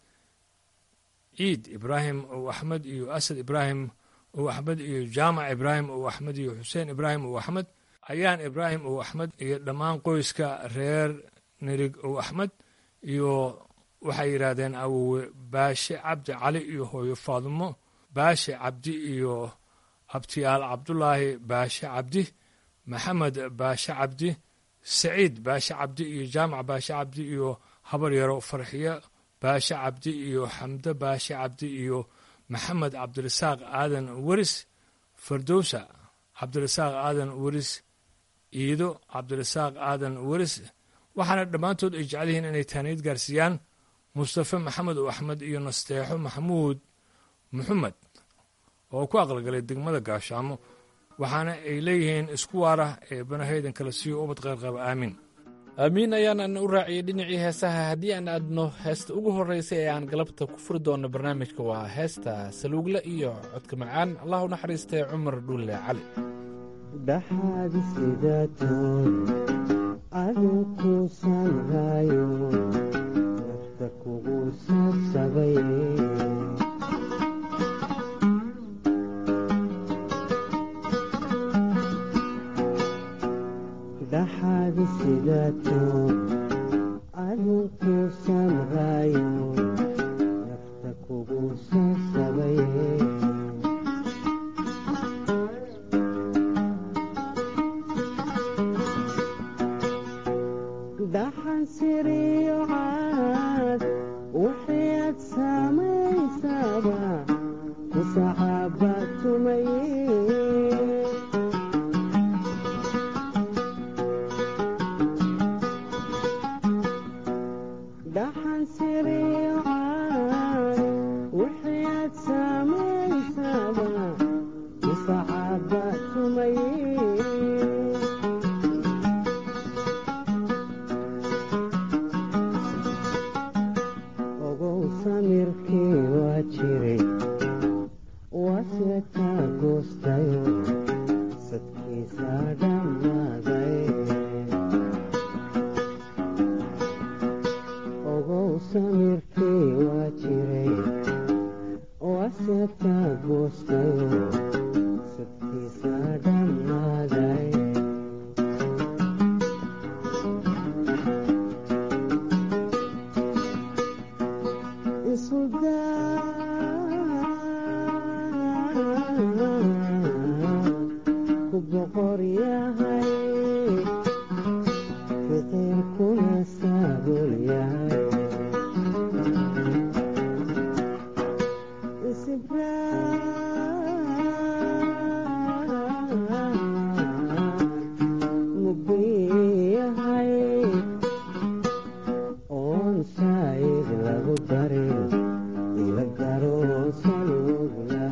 ciid ibraahim ow axmed iyo asad ibraahim ow axmed iyo jaamac ibraahim ow axmed iyo xuseen ibraahim ow axmed ayaan ibraahim ow axmed iyo dhammaan qoyska reer nirig ow axmed iyo waxay yidhaahdeen awowe baashe cabdi cali iyo hooyo faadumo baashe cabdi iyo abtiyaal cabdulaahi baashe cabdi maxamed baashe cabdi saciid baashe cabdi iyo jaamac baashe cabdi iyo habar yaro farxiyo baashe cabdi iyo xamdo baashe cabdi iyo maxamed cabdirasaaq aadan weris fardowsa cabdirasaaq aadan weris iido cabdirasaaq aadan weris waxaana dhammaantood ay jecel yihiin inay taaniyad gaarsiiyaan mustafe maxamed oo axmed iyo nasteexo maxamuud maxamed oo ku aqalgalay degmada gaashaamo waxaana ay leeyihiin isku waara ee banahaydan kala siiyo ubad qayrqaba aamin aamiin ayaanan u raaciyey dhinacii heesaha haddii aan aadno heesta ugu horraysay ee aan galabta ku furi doonno barnaamijka waa heesta saluugle iyo codka macaan allah u naxariistay cumar dhuulle cali dhaxaadi sidaatood adinku sanrayo nafta kugu sabsabay dhaxaadi sidaatood adinku sanrayo nafta kugu sabsabay dhaxan siriyo caad wixii aad samaysaba ku saxaaba tumaye dhaxan siriyo caad wixii aad samaysaba ku saxaaba tumaye ogow samirkii waa jiray waase kaa goostayo sadkiisa dhammaaday ogow samirkii waa jiray waase kaa goostayo sadkiisa dhammaaday ku boqor yahay fiqirkuna saabul yahay mugdi yahay oon saayid lagu darin ila garo salugla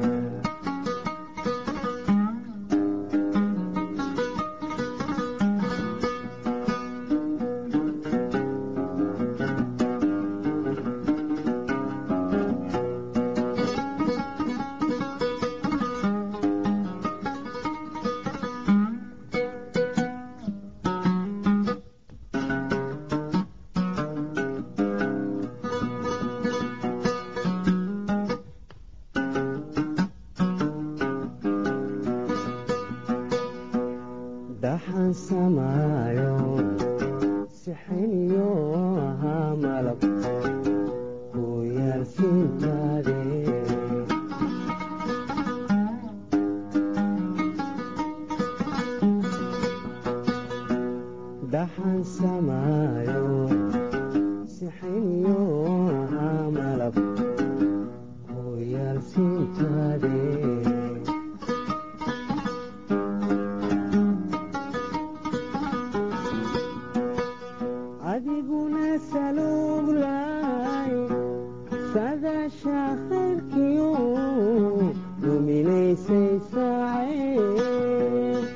dhaxan samaayo sixiniyo ahaa malab ku yaalsiintaade dhaxan samaayo sixiniyo ahaa malab ku yaalsiintaade adiguna saluglaay sadasha khayrkiyo luminaysay saacee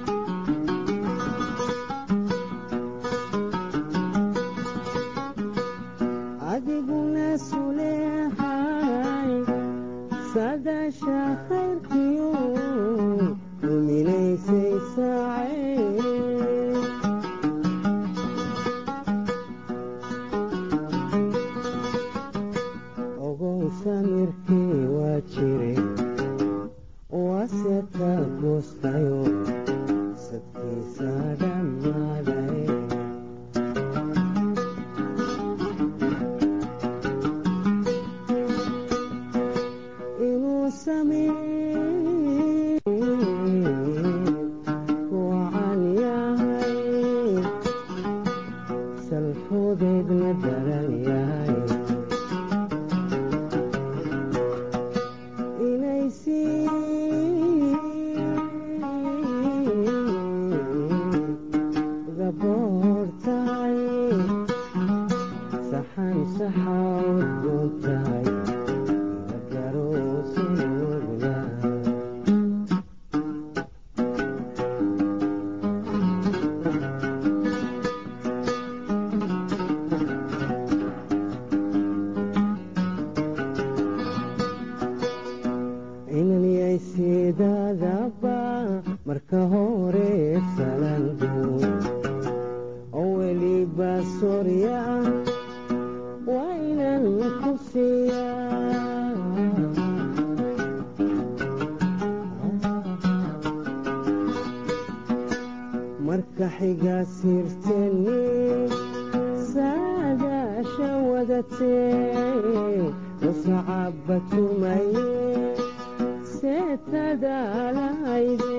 adiguna suleexay sadasha khayrkiyo luminaysay saacee ogow samirkii waa jiray waase ka goostayo sadkiisa dhammaaday inuu samir marka hore salanguud oo weliba soorya ah waa inaan ku siiyaa marka xiga sirteni saadaasha wadatee wasacaba tumaye seetadaalahayde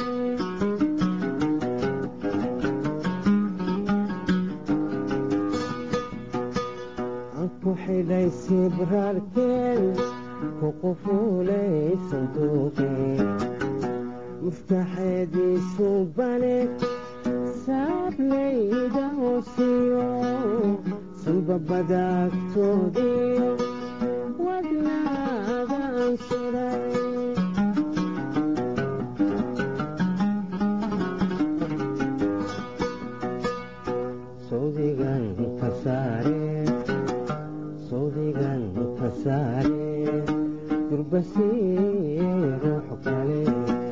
aan ku xidhay sibraarkeen ku qufuulay sanduuqeen muftaxeediisu bane saablayda hoosiyo sanbabadaagtoodiyo wadnaagaan suray sawdigan ka saare sawdigan ka saare durbasiye ruux kale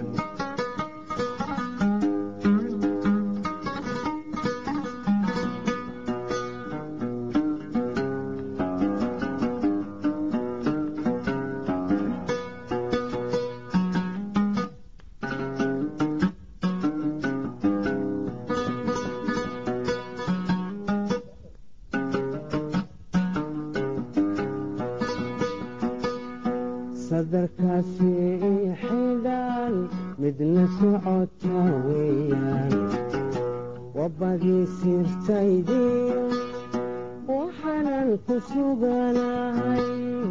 sadarkaasi xidhaan midna socota weeyaan wabadii sirtaydiyo waxaanan ku suganahay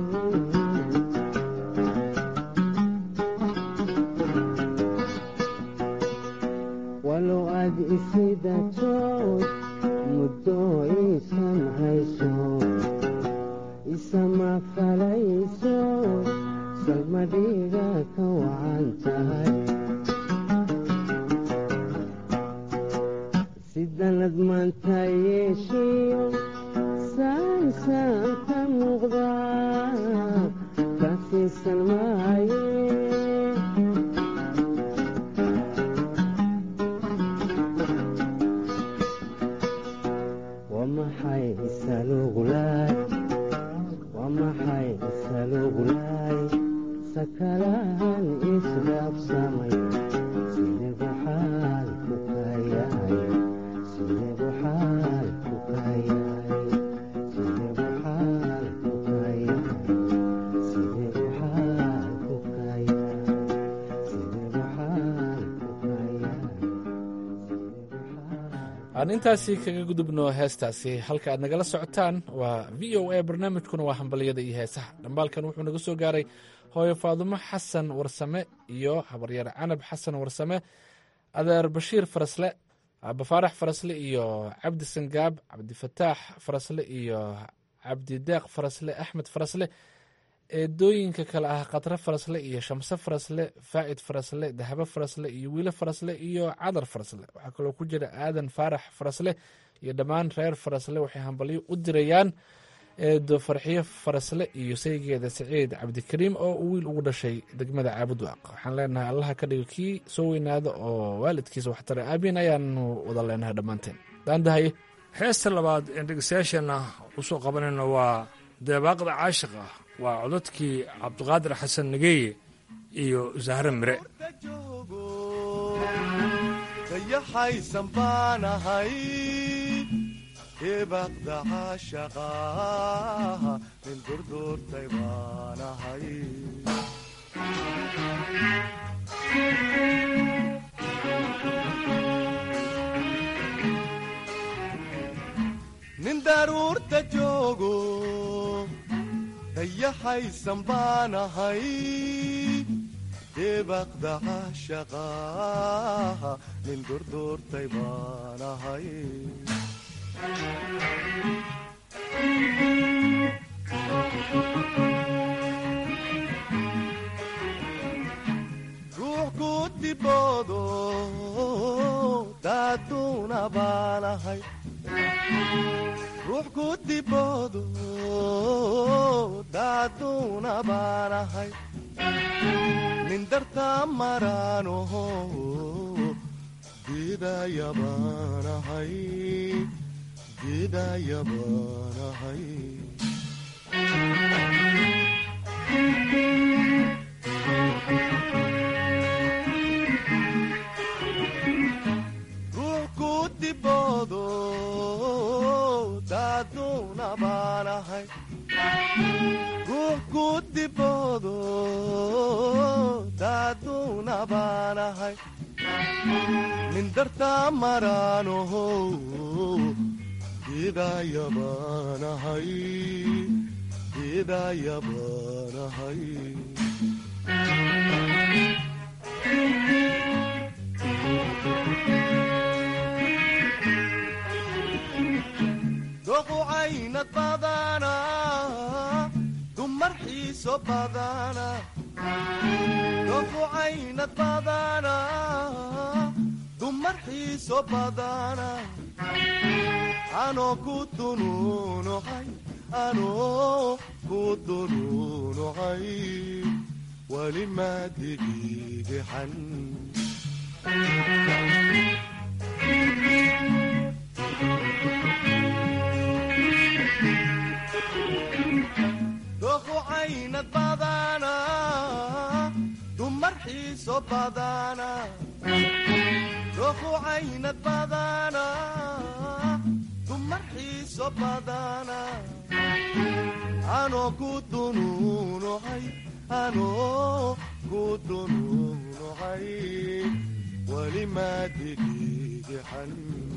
walow aad isidatood muddo iisan hayso isama falayso salmadhiga ka wacan tahay sidanad maanta yeeshiyo saansaan ka muuqda kasiisan maaye waa maxay isalugulaay waa maxay isalugulaay sakalahan isdhaafsamay sideebu xaalku ka yahay sideebu xaalku ka yahay sideebu xaalku ka yahay sideebu xaalku ka yahay sideebu xaalku ka yahay aan intaasi kaga gudubno heestaasi halka aad nagala socotaan waa v o a barnaamijkuna waa hambalyada iyo heesaha dhambaalkan wuxuu naga soo gaaray hooyo faadumo xasan warsame iyo habaryar canab xasan warsame adeer bashiir farasle abafaarax farasle iyo cabdi sangaab cabdifataax farasle iyo cabdideeq farasle axmed farasle eedooyinka kale ah khatre farasle iyo shamse farasle faa'id farasle dahabo farasle iyo wiilo farasle iyo cadar farasle waxaa kaloo ku jira aadan faarax farasle iyo dhammaan reer farasle waxay hambalyo u dirayaan eedo farxiyo farasle iyo saygeeda saciid cabdikariim oo uu wiil ugu dhashay degmada caabudwaaq waxaan leenahay allaha ka dhigo kii soo weynaada oo waalidkiisa waxtara aabiin ayaanu wada leenahay dhammaanteen daandahaye heesta labaad een dhegeystayaasheenna usoo qabanayno waa deebaaqda caashiqa waa codadkii cabdiqaadir xasan nageeye iyo zahre mire dayaxaysan baanahay deebaqda caashaqa nin durduurtay baanahay nin daruurta joogo dayaxaysan baanahay deebaqda caashaqa nin durduurtay baanahay ruux ku diboodo daaduuna baanahay ruux ku diboodo daaduuna baanahay nin dartaa maraanoho geedayabaanahay geedayabaanahay ruux ku diboodo daaduuna baanahay ruux ku diboodo daaduuna baanahay nin dartaa maraanoho geedayabaanahay geedayabaanahay doqu caynad badana dumar xiiso badana doqu caynad badana dumar xiiso badana anoo ku dunuunucay anoo ku dunuunucay weli maadigiigixan doqu caynad badana dumar xiiso badana doqu caynad badana dumar xiiso badana anoo ku dunuunucay anoo ku dunuunucay weli maadigiigixan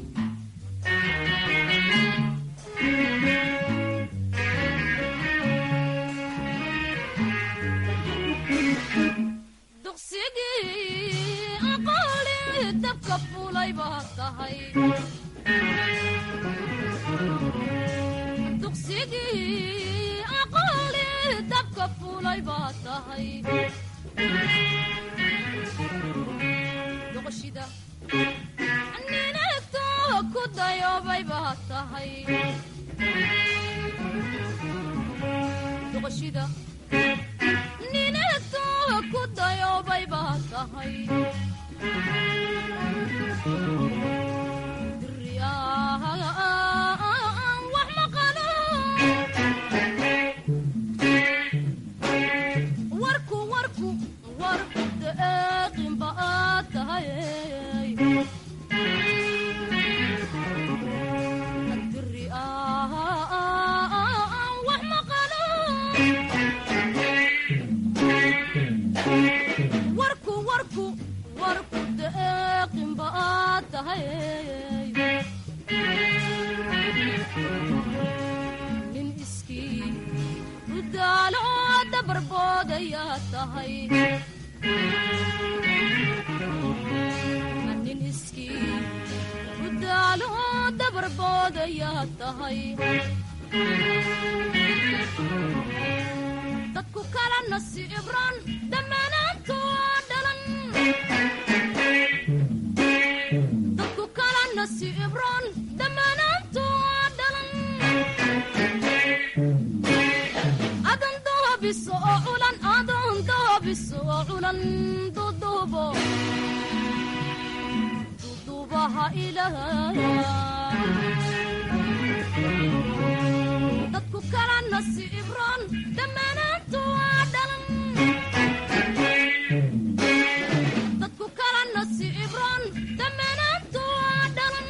dugsigii aqooli dabka fulay baa tahay dugsigii aqooli dabka fulay baa tahay duqashida ninagto ku dayoobay baa tahay duqashida ninagto ku dayoobay baa tahay diriyaan wax maqalo warku warku warku deeqin baad tahay diriyaan wax maqalo warku warku warku deeqin baad tahay nin iskii u daalo dabarboodaya tahay nin iskii u daalo dabarboodaya tahay dadku kala nasiibran dhammaanaantoo dhalan dadku kala nasiibran dhammaanaantoo dhalan adan doobiso oo culan adan doobiso oo culan dudubo dudubaha ilaah dadku kala nasiibran dhammaanaantu waa dhalan dadku kala nasiibran dhammaanaantu waa dhalan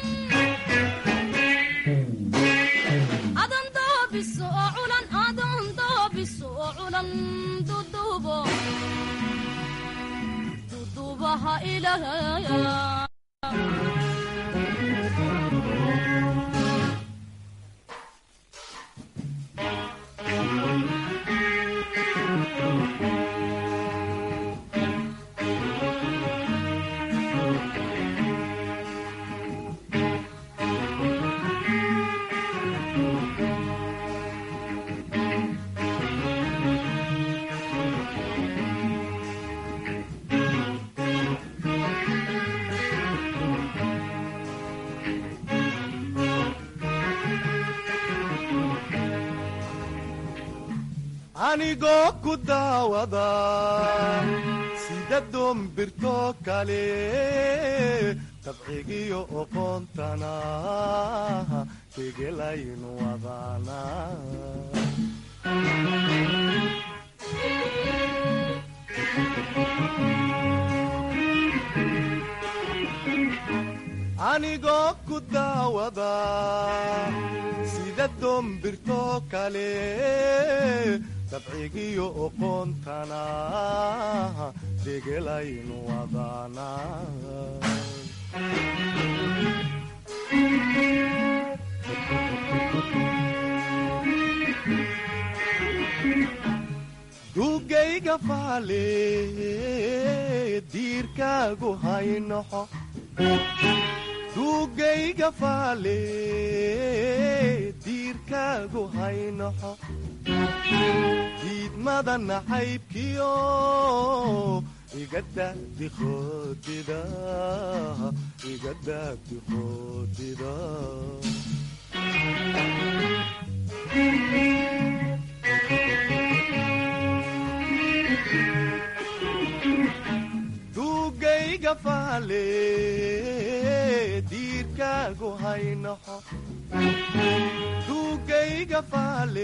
adan doobiso oo culan adan doobiso oo culan dudubo dudubaha ilaah anigoo ku daawada sida doombirto kale dabcigiyo oqoontana tegelaynu wadana anigoo ku daawada sida doombirto kale dabcigiyo oqoontana degelaynu wadana dugayga faale diirkaagu haynoxo dugayga faale diirkaagu haynoxo diidmada nacaybkiyo iga daabdi qoodida iga daabdi qoodida dugayga faale diirkaagu haynoxo dugayga faale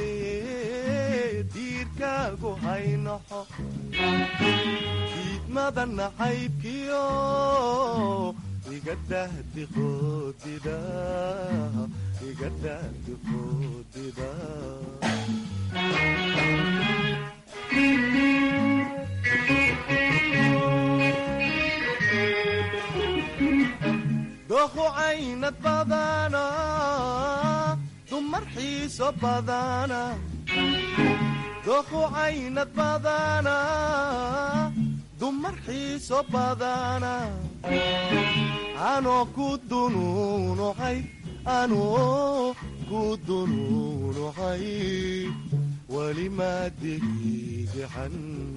diirkaagu haynoxo diidmada nacaybkiyo iga dahdi qoodida iga dahdi qoodida doqu caynad badana dumar xiiso badana doqu caynad badana dumar xiiso badana anoo ku dunuunucay anoo ku dunuunucay weli maa degigaxan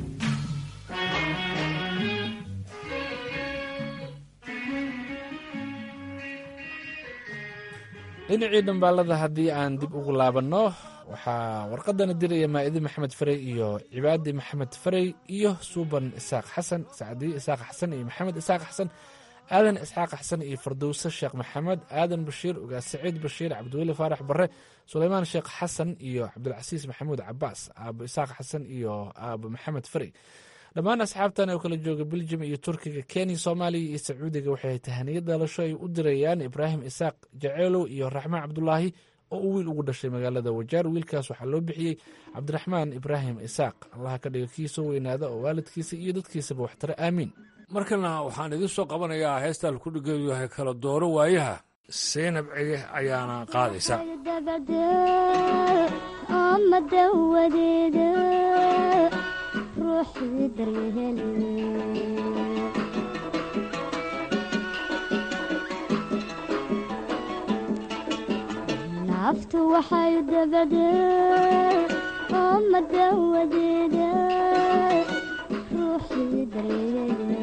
dhinacii dhambaalada haddii aan dib ugu laabanno waxaa warqadana diraya maa'idi maxamed farey iyo cibaadi maxamed farey iyo suuban isaaq xasan sacdiye isaaq xasan iyo maxamed isaaq xasan aadan isxaaq xasan iyo fardowse sheekh maxamed aadan bashiir ugaas saciid bashiir cabdiweli faarax bare suleymaan sheekh xasan iyo cabdilcasiis maxamuud cabaas aabo isaaq xasan iyo aabo maxamed farey dhammaan asxaabtan oo kala jooga beljum iyo turkiga kenya soomaaliya iyo sacuudiga waxay tahaniyad dhalasho ay u dirayaan ibraahim isaaq jaceelow iyo raxmaan cabdulaahi oo uu wiil ugu dhashay magaalada wajaar wiilkaas waxaa loo bixiyey cabdiraxmaan ibraahim isaaq allaha ka dhiga kii soo weynaada oo waalidkiisa iyo dadkiisaba waxtare aamiin markana waxaan idiin soo qabanayaa heestaan ku dhigeedu yahay kala dooro waayaha seynab cege ayaana qaadaysa naftu waxay dabadee oma dawadeeda ruuxii dareere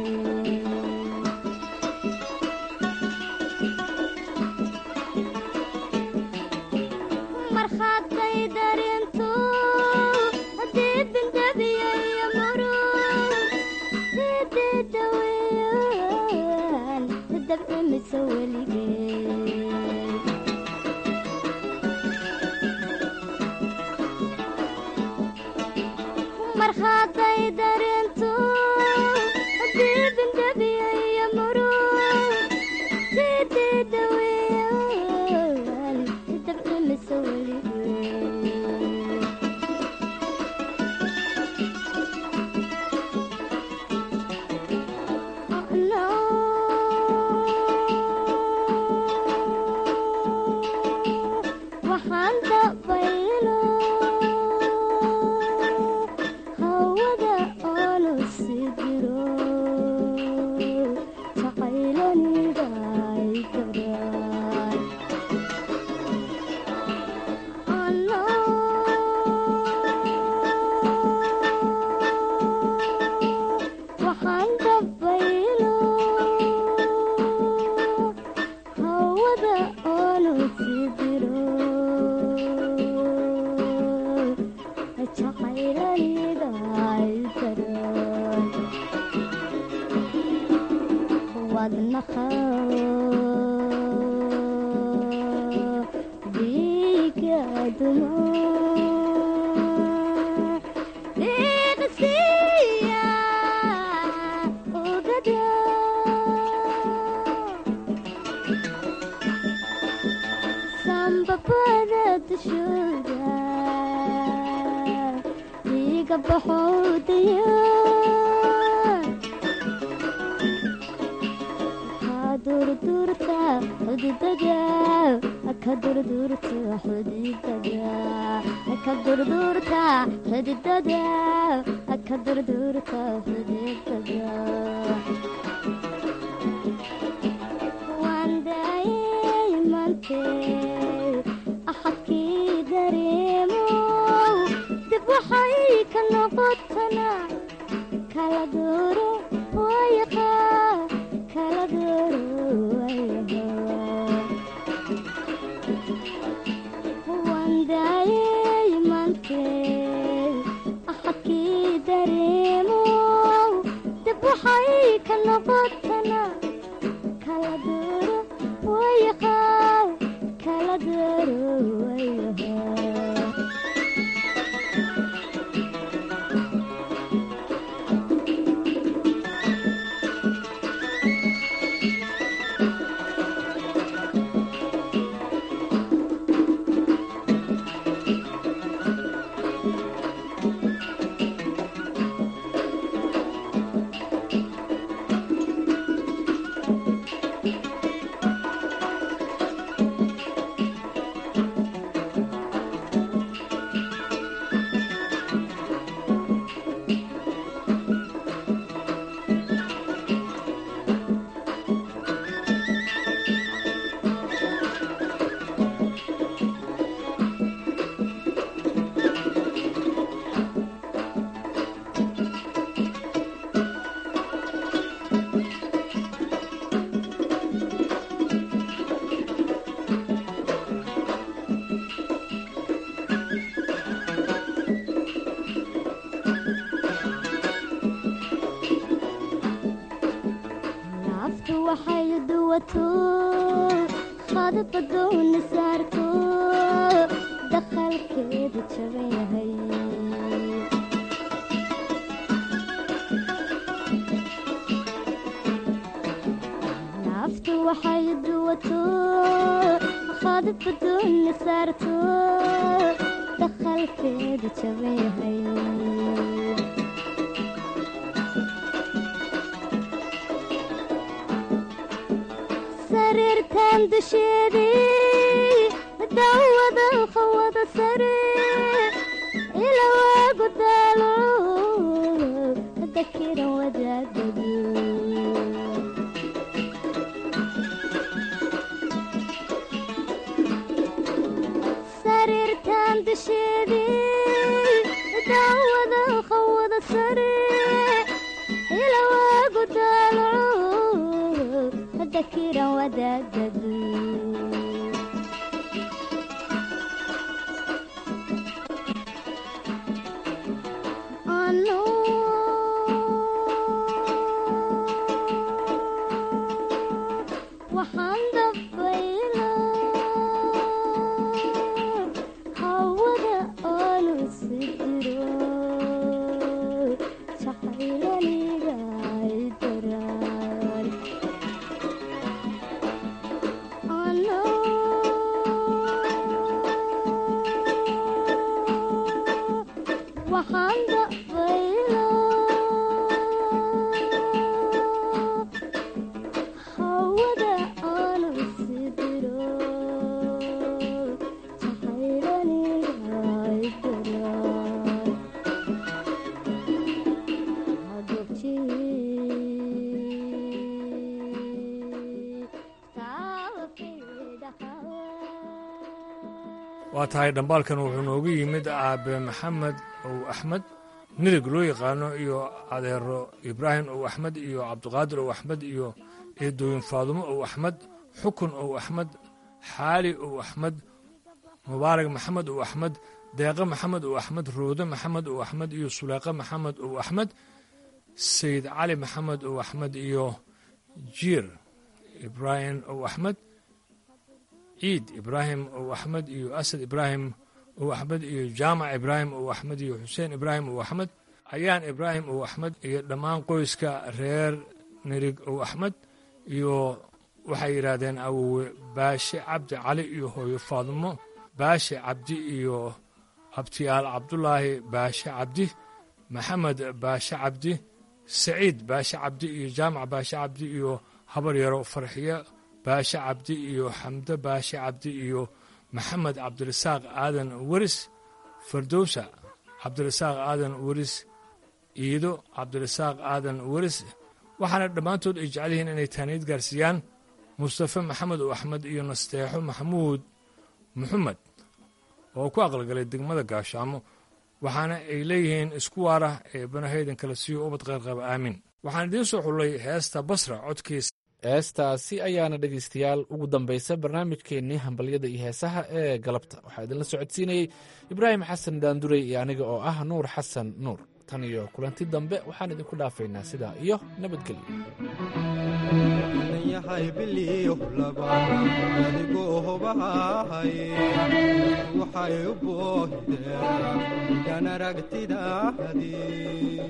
markhaatay darintu haddii bindabiyayo murug sidii daweeyaan dabcimisa weligee markhaatay darintu haddii bindabiyayo murug sidii daweeyaan dabcimisa weligee wadnaha dhiiga dumuc dhiiqsiya ogada sambabada dushooda dhiiga baxowdaya kadurdurta xudidada kadurdurta xudidada kadurdurta xudidada kadurdurta xudidada wandayay mante axadkii dareemo dib waxay ka noqotana kala dooro wayaqa kala dooro wayaqa wandayay mante axadkii dareemo dib waxay ka noqotana kala dooro wayaqa kala dooro wayaqa naftu waxay duwato khadbadoona saarto dakhalkeedu jaban yahay naftu waxay duwato khadbadoona saarto dakhalkeedu jaban yahay sariirtan dusheedii dawada qawada sare ila waagu daalo dakiran wadaagadu sariirtan dusheedii dawada qawada sare ila waagu daalo dakiran wadaagadu ano waxaan dabayla hawada aanu sidiro jacaylaniga ay daraan ano waxaan dabayla hawada aanu sidiro jacaylaniga ay daraan waa tahay dhambaalkan wuxuu noogu yimid aabe maxamed ow axmed midig loo yaqaano iyo adeero ibraahim ow axmed iyo cabdiqaadir ow axmed iyo eedooyin faadumo ow axmed xukun ow axmed xaali ow axmed mubaarak maxamed ow axmed deeqe maxamed ow axmed roode maxamed ow axmed iyo suleeqe maxamed ow axmed sayid cali maxamed ow axmed iyo jiir ibraahim ow axmed ciid ibraahim ow axmed iyo asad ibraahim ow axmed iyo jaamac ibraahim ow axmed iyo xuseen ibraahim ow axmed ayaan ibraahim ow axmed iyo dhammaan qoyska reer nirig ow axmed iyo waxay yidhaahdeen awowe baashe cabdi cali iyo hooyo faadimo baashe cabdi iyo abtiyaal cabdulaahi baashe cabdi maxamed baashe cabdi saciid baashe cabdi iyo jaamac baashe cabdi iyo habar yaro farxiyo baashe cabdi iyo xamdo baashe cabdi iyo maxamed cabdirasaaq aadan weris fardowsa cabdirasaaq aadan weris iido cabdirasaaq aadan weris waxaana dhammaantood ay jecel yihiin inay taaniid gaarsiiyaan mustafe maxamed oo axmed iyo nasteexo maxamuud maxamed oo ku aqalgalay degmada gaashaamo waxaana ay leeyihiin isku waara ee banahaydan kala siiyo ubad qayrqaba aamin waxaan idiin soo xullay heesta basra codkiisa heestaasi ayaana dhegaystayaal ugu dambaysa barnaamijkeennii hambalyada iyo heesaha ee galabta waxaa idinla socodsiinayey ibraahim xasan daandurey iyo aniga oo ah nuur xasan nuur tan iyo kulanti dambe waxaan idinku dhaafaynaa sidaa iyo yahay biliyo laban adigoo hobahay waxay u boohdeen igan aragtidaadii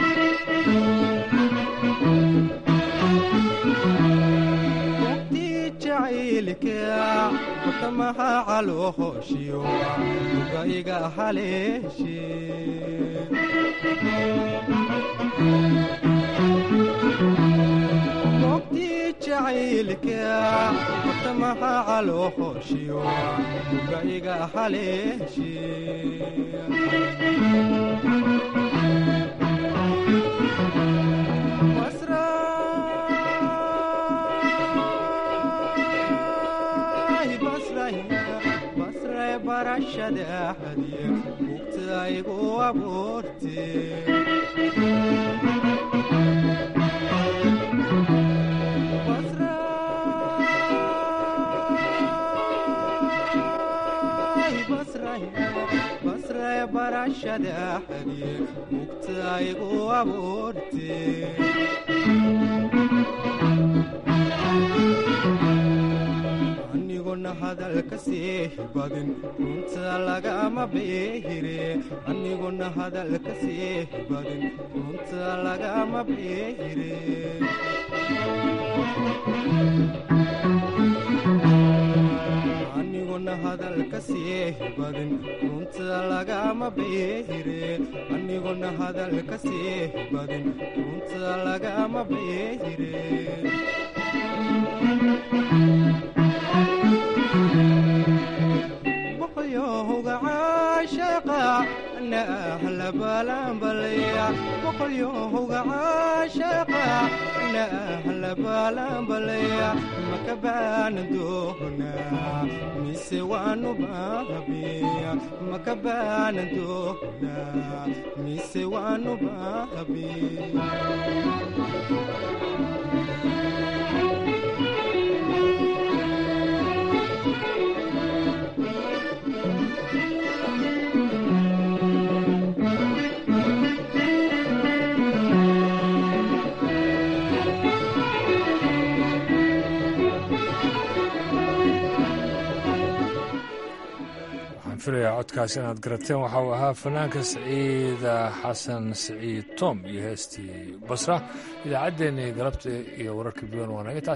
waqtii jacaylka watamaha calooshiyo uga iga haleeshe waqtii jacaylka watamaha calooshiyo uga iga haleeshe basray barashadaxadiye bugtaygu abuurte basray barashadaxadiye bugtaygu abuurte aniguna hadalka sii badin runta lagama beehire aniguna hadalka sii badin runta lagama beehire aniguna hadalka sii badin runta lagama beehire aniguna hadalka sii badin runta lagama beehire boqolyohoga caashaqa na ahla balanbalaya boqolyohoga caashaqa na ahla balanbalaya maka baana doona mise waanu baabiya maka baana doona mise waanu baabiya waxaan filayaa codkaas inaad garateen waxa uu ahaa fanaanka saciida xasan saciid tom iyo heestii basra idaacaddeenii galabta iyo wararka biwan waa naga